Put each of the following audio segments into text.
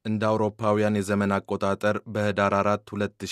እንደ አውሮፓውያን የዘመን አቆጣጠር በህዳር 4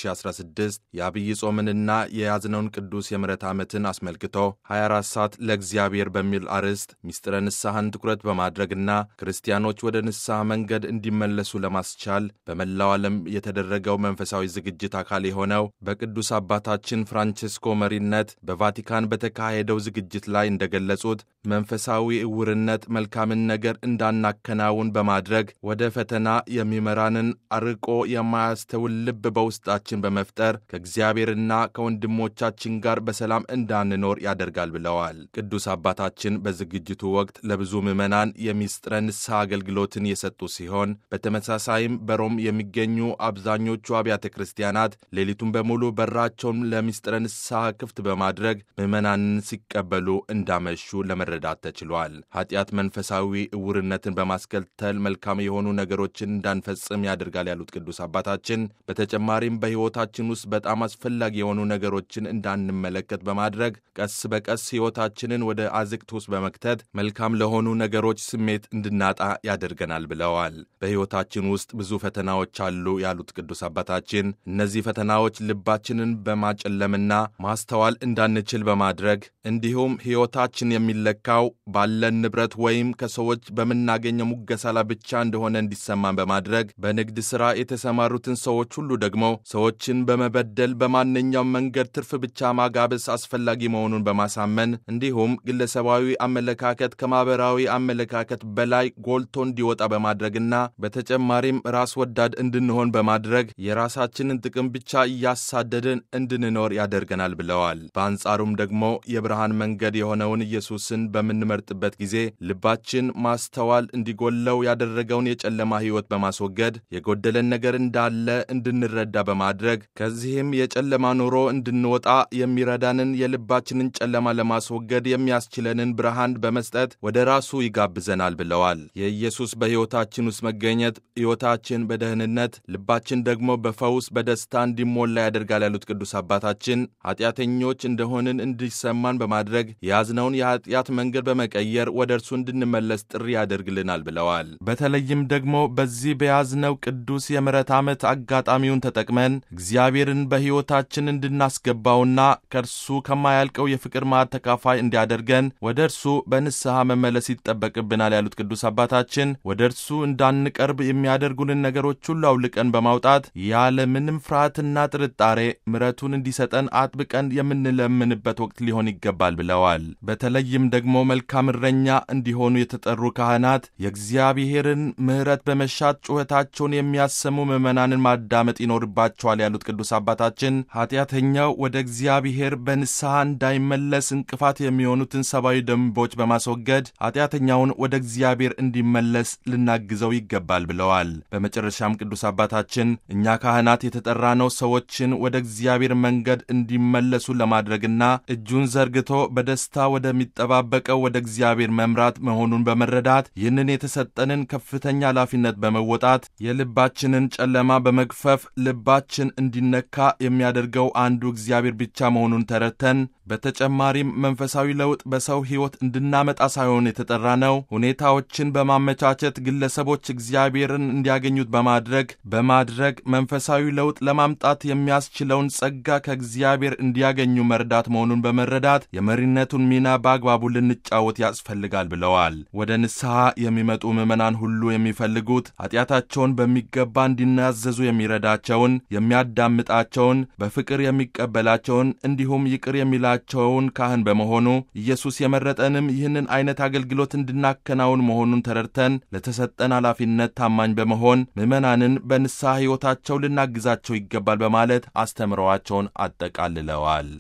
2016 የአብይ ጾምንና የያዝነውን ቅዱስ የምሕረት ዓመትን አስመልክቶ 24 ሰዓት ለእግዚአብሔር በሚል አርዕስት ሚስጥረ ንስሐን ትኩረት በማድረግና ክርስቲያኖች ወደ ንስሐ መንገድ እንዲመለሱ ለማስቻል በመላው ዓለም የተደረገው መንፈሳዊ ዝግጅት አካል የሆነው በቅዱስ አባታችን ፍራንቼስኮ መሪነት በቫቲካን በተካሄደው ዝግጅት ላይ እንደገለጹት መንፈሳዊ ዕውርነት መልካምን ነገር እንዳናከናውን በማድረግ ወደ ፈተና የሚመራንን አርቆ የማያስተውል ልብ በውስጣችን በመፍጠር ከእግዚአብሔርና ከወንድሞቻችን ጋር በሰላም እንዳንኖር ያደርጋል ብለዋል። ቅዱስ አባታችን በዝግጅቱ ወቅት ለብዙ ምዕመናን የሚስጥረ ንስሐ አገልግሎትን የሰጡ ሲሆን በተመሳሳይም በሮም የሚገኙ አብዛኞቹ አብያተ ክርስቲያናት ሌሊቱን በሙሉ በራቸውን ለሚስጥረ ንስሐ ክፍት በማድረግ ምዕመናንን ሲቀበሉ እንዳመሹ ለመረዳት ተችሏል። ኃጢአት መንፈሳዊ ዕውርነትን በማስከተል መልካም የሆኑ ነገሮችን እንዳንፈጽም ያደርጋል ያሉት ቅዱስ አባታችን በተጨማሪም በሕይወታችን ውስጥ በጣም አስፈላጊ የሆኑ ነገሮችን እንዳንመለከት በማድረግ ቀስ በቀስ ሕይወታችንን ወደ አዝቅት ውስጥ በመክተት መልካም ለሆኑ ነገሮች ስሜት እንድናጣ ያደርገናል ብለዋል። በሕይወታችን ውስጥ ብዙ ፈተናዎች አሉ ያሉት ቅዱስ አባታችን እነዚህ ፈተናዎች ልባችንን በማጨለምና ማስተዋል እንዳንችል በማድረግ እንዲሁም ሕይወታችን የሚለካው ባለን ንብረት ወይም ከሰዎች በምናገኘው ሙገሳ ላይ ብቻ እንደሆነ እንዲሰማን በማድረግ በንግድ ሥራ የተሰማሩትን ሰዎች ሁሉ ደግሞ ሰዎችን በመበደል በማንኛውም መንገድ ትርፍ ብቻ ማጋበስ አስፈላጊ መሆኑን በማሳመን እንዲሁም ግለሰባዊ አመለካከት ከማኅበራዊ አመለካከት በላይ ጎልቶ እንዲወጣ በማድረግና በተጨማሪም ራስ ወዳድ እንድንሆን በማድረግ የራሳችንን ጥቅም ብቻ እያሳደድን እንድንኖር ያደርገናል ብለዋል። በአንጻሩም ደግሞ የብርሃን መንገድ የሆነውን ኢየሱስን በምንመርጥበት ጊዜ ልባችን ማስተዋል እንዲጎለው ያደረገውን የጨለማ ሕይወት በማስወገድ የጎደለን ነገር እንዳለ እንድንረዳ በማድረግ ከዚህም የጨለማ ኑሮ እንድንወጣ የሚረዳንን የልባችንን ጨለማ ለማስወገድ የሚያስችለንን ብርሃን በመስጠት ወደ ራሱ ይጋብዘናል ብለዋል። የኢየሱስ በሕይወታችን ውስጥ መገኘት ሕይወታችን በደህንነት ልባችን ደግሞ በፈውስ በደስታ እንዲሞላ ያደርጋል ያሉት ቅዱስ አባታችን ኃጢአተኞች እንደሆንን እንዲሰማን በማድረግ የያዝነውን የኃጢአት መንገድ በመቀየር ወደ እርሱ እንድንመለስ ጥሪ ያደርግልናል ብለዋል። በተለይም ደግሞ በዚህ በያዝነው ቅዱስ የምሕረት ዓመት አጋጣሚውን ተጠቅመን እግዚአብሔርን በሕይወታችን እንድናስገባውና ከእርሱ ከማያልቀው የፍቅር ማዕድ ተካፋይ እንዲያደርገን ወደ እርሱ በንስሐ መመለስ ይጠበቅብናል ያሉት ቅዱስ አባታችን ወደ እርሱ እንዳንቀርብ የሚያደርጉንን ነገሮች ሁሉ አውልቀን በማውጣት ያለ ምንም ፍርሃትና ጥርጣሬ ምሕረቱን እንዲሰጠን አጥብቀን የምንለምንበት ወቅት ሊሆን ይገባል ብለዋል። በተለይም ደግሞ መልካም እረኛ እንዲሆኑ የተጠሩ ካህናት የእግዚአብሔርን ምሕረት በመሻት ጩኸታቸውን የሚያሰሙ ምዕመናንን ማዳመጥ ይኖርባቸዋል ያሉት ቅዱስ አባታችን ኃጢአተኛው ወደ እግዚአብሔር በንስሐ እንዳይመለስ እንቅፋት የሚሆኑትን ሰብአዊ ደንቦች በማስወገድ ኃጢአተኛውን ወደ እግዚአብሔር እንዲመለስ ልናግዘው ይገባል ብለዋል። በመጨረሻም ቅዱስ አባታችን እኛ ካህናት የተጠራነው ሰዎችን ወደ እግዚአብሔር መንገድ እንዲመለሱ ለማድረግና እጁን ዘርግቶ በደስታ ወደሚጠባበቀው ወደ እግዚአብሔር መምራት መሆኑን በመረዳት ይህንን የተሰጠንን ከፍተኛ ኃላፊነት በመወጣት የልባችንን ጨለማ በመግፈፍ ልባችን እንዲነካ የሚያደርገው አንዱ እግዚአብሔር ብቻ መሆኑን ተረድተን በተጨማሪም መንፈሳዊ ለውጥ በሰው ሕይወት እንድናመጣ ሳይሆን የተጠራ ነው ሁኔታዎችን በማመቻቸት ግለሰቦች እግዚአብሔርን እንዲያገኙት በማድረግ በማድረግ መንፈሳዊ ለውጥ ለማምጣት የሚያስችለውን ጸጋ ከእግዚአብሔር እንዲያገኙ መርዳት መሆኑን በመረዳት የመሪነቱን ሚና በአግባቡ ልንጫወት ያስፈልጋል ብለዋል። ወደ ንስሐ የሚመጡ ምዕመናን ሁሉ የሚፈልጉት ኃጢአታቸውን በሚገባ እንዲናዘዙ የሚረዳቸውን፣ የሚያዳምጣቸውን፣ በፍቅር የሚቀበላቸውን እንዲሁም ይቅር የሚላ ቸውን ካህን በመሆኑ ኢየሱስ የመረጠንም ይህንን አይነት አገልግሎት እንድናከናውን መሆኑን ተረድተን ለተሰጠን ኃላፊነት ታማኝ በመሆን ምዕመናንን በንስሐ ሕይወታቸው ልናግዛቸው ይገባል በማለት አስተምረዋቸውን አጠቃልለዋል።